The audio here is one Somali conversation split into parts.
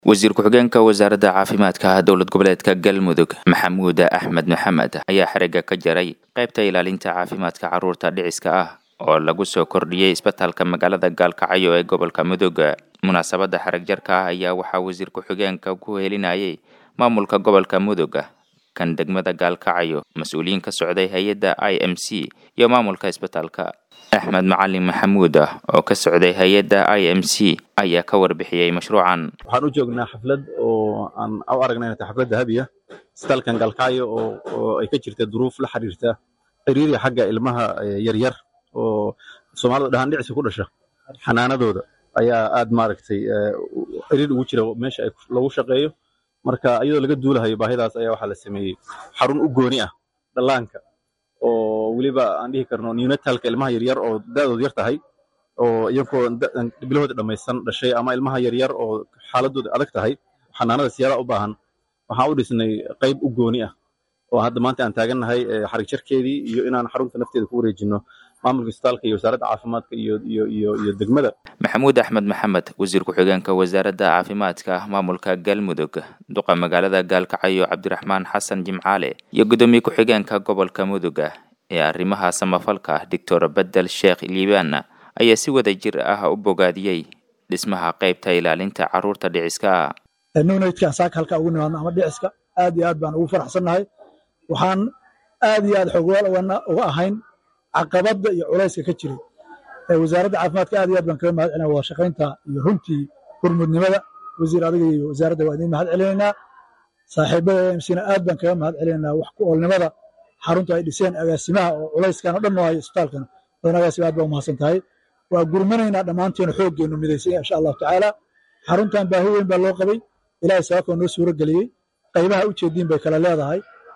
wasiir ku-xigeenka wasaaradda caafimaadka dowlad goboleedka galmudug maxamuud axmed maxamed ayaa xerigga ka jaray qaybta ilaalinta caafimaadka carruurta dhiciska ah oo lagu soo kordhiyey isbitaalka magaalada gaalkacyo ee gobolka mudug munaasabadda xereg jarka ah ayaa waxaa wasiir ku-xigeenka ku helinayay maamulka gobolka mudug kan degmada gaalkacyo mas-uuliyiin ka socday hay-adda i m c iyo maamulka isbitaalka axmed macalin maxamuud oo ka socday hay-adda i m c ayaa ka warbixiyey mashruucan waxaan u joognaa xaflad oo aan u aragnay inay tahay xaflad dahabiya isbitaalkan gaalkacyo oo ay ka jirta duruuf la xiriirta xiriiri xagga ilmaha yaryar oo soomaalida dhahaan dhicisa ku dhasha xanaanadooda ayaa aad maaragtay xiriir ugu jira meesha lagu shaqeeyo marka iyadoo laga duulahayo baahidaas ayaa waxaa la sameeyey xarun u gooni ah dhallaanka oo weliba aan dhihi karno neonatalka ilmaha yaryar oo da'doodu yar tahay oo iyagoo bilahooda dhammaysan dhashay ama ilmaha yaryar oo xaaladooda adag tahay xanaanada siyaada u baahan waxaan u dhisnay qayb u gooni ah oo hadda maanta aan taagannahay xarig jarkeedii iyo inaan xarunta nafteeda ku wareejino maamulka isbitaalka iyo wasaaradda caafimaadka iyo iyo iyo iyo degmada maxamuud axmed maxamed wasiir ku-xigeenka wasaaradda caafimaadka maamulka galmudug duqa magaalada gaalkacyo cabdiraxmaan xasan jimcaale iyo guddoomiye ku-xigeenka gobolka mudug ee arrimaha samafalka doctor bedel sheekh liibaan ayaa si wada jir ah u bogaadiyey dhismaha qaybta ilaalinta carruurta dhiciska nunaydkaan saaka halkaa ugu nimaadno ama dhiciska aad iyo aad baan ugu faraxsannahay waxaan aad iyo aad xogwaal uga ahayn caqabadda iyo culayska ka jiray wasaaradda caafimaadka aad iyo aad baan kaga mahad celinaa wada shaqaynta iyo runtii hurmudnimada wasiir adiga iyo wasaaradda waa idiin mahad celinaynaa saaxiibada emsina aad baan kaga mahad celinaynaa wax ku oolnimada xarunta ay dhiseen agaasimaha oo culayskan oo dhan noo hayo isbitaalkan badan agaasima aad baa umahadsan tahay waa gurmanaynaa dhammaanteena xooggeenu midaysan insha allahu tacaala xaruntan baahi weyn baa loo qabay ilaahay sababkoo noo suuro geliyey qaybaha ujeediin bay kala leedahay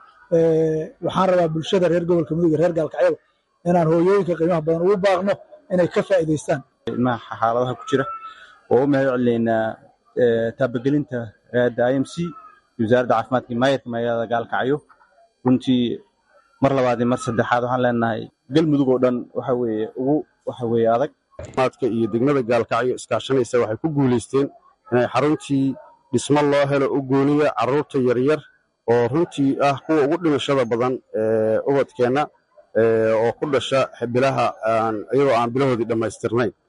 waxaan rabaa bulshada reer gobolka mudug reer gaalkacyada inaan hooyooyinka qiimaha badan ugu baaqno inay ka faa'iidaystaan ilmaha xaaladaha ku jira oo u mahad celinaynaa taabagelinta hayadda i m c iyo wasaaradda caafimaadka iyo maayarka magaalada gaalkacyo runtii mar labaad iyo mar saddexaad waxaan leenahay galmudug oo dhan waxa weeye ugu waxa weeye adag caafimaadka iyo degmada gaalkacyo iskaashanaysa waxay ku guulaysteen inay xaruntii dhismo loo helo u gooniya carruurta yaryar oo runtii ah kuwa ugu dhimashada badan ee ubadkeenna oo ku dhasha bilaha iyagoo aan bilahoodii dhammaystirnayn